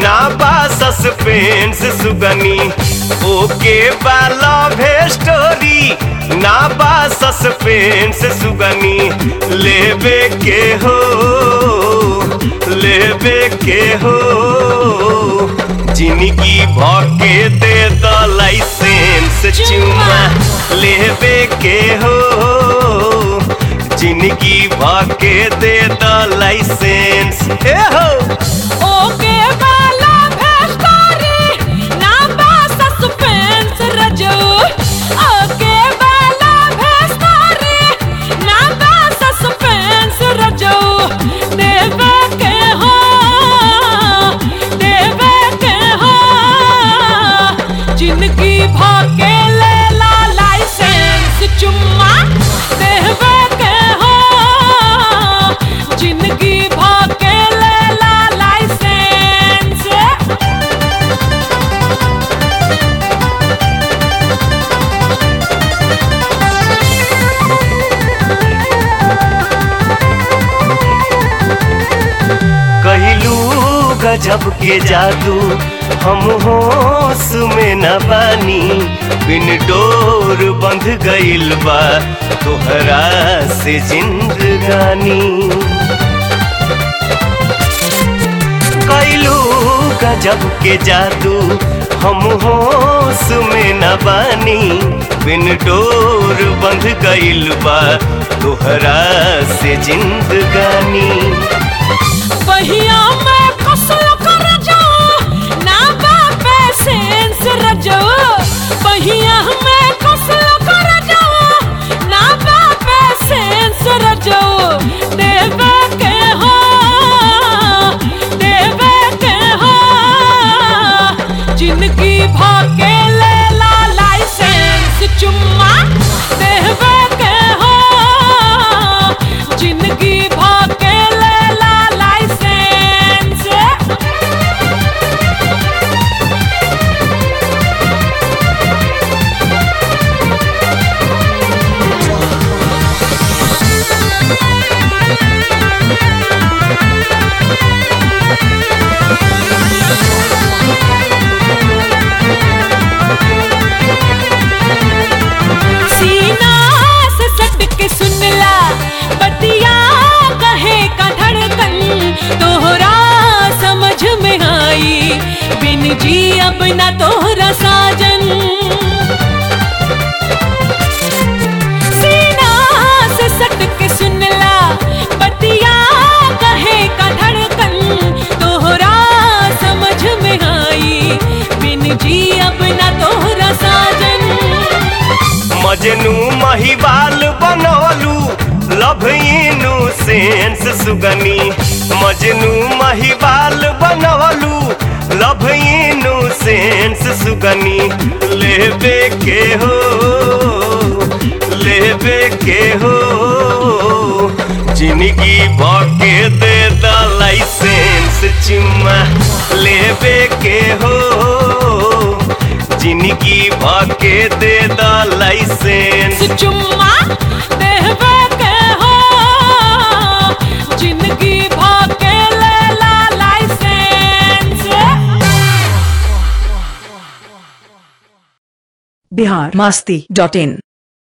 ना बा सस्पेंस सुगनी ओके बा लव स्टोरी ना बा सस्पेंस सुगनी लेबे के हो लेबे के हो जिंदगी भके दे द लाइसेंस चुमा लेबे के हो जिंदगी भके दे द लाइसेंस ए हो ओके वाला भेस्टोरी ना बा सस्पेंस रजो ओके वाला भेस्टोरी ना बा सस्पेंस रजो देवे के हो देवे के हो जिंदगी भाके ले ला लाइसेंस चुम्मा देवे के हो जिंदगी भाके ले ला लाइसेंस कहलू गजब के जादू हम होश में न बानी बिन डोर बंध गइल बा तोहरा से जिंदगानी कैलू गजब के जादू हम होश में न बानी बिन डोर बंध गइल बा तोहरा से जिंदगानी बहिया में फसल कर जाओ ना बापे सेंस रजो बहिया में फसल कर जाओ ना बापे सेंस रजो देवे के हो देवे के हो जिंदगी भाके ले ला लाइसेंस चुम्मा देवे के हो जिंदगी भाके ले ला लाइसेंस सीना से सट के सुनला बतिया कहे का धड़कन तोहरा समझ में आई बिन जी अब ना तोहरा साजन सीना से सट के सुनला बतिया कहे का धड़कन तोहरा समझ में आई बिन जी अब ना तोहरा साजन मजनू महिबाल बनवलू लव इनू सेंस सुगनी मजनू महिबाल बनवलू लव इनू सेंस सुगनी लेबे के हो लेबे के हो जिंदगी भके दे द लाइसेंस चुम्मा लेबे के हो जिंदगी भके दे द लाइसेंस चुम्मा देवे के हो जिंदगी भाके ले ला लाइसेंस बिहार मस्ती डॉट इन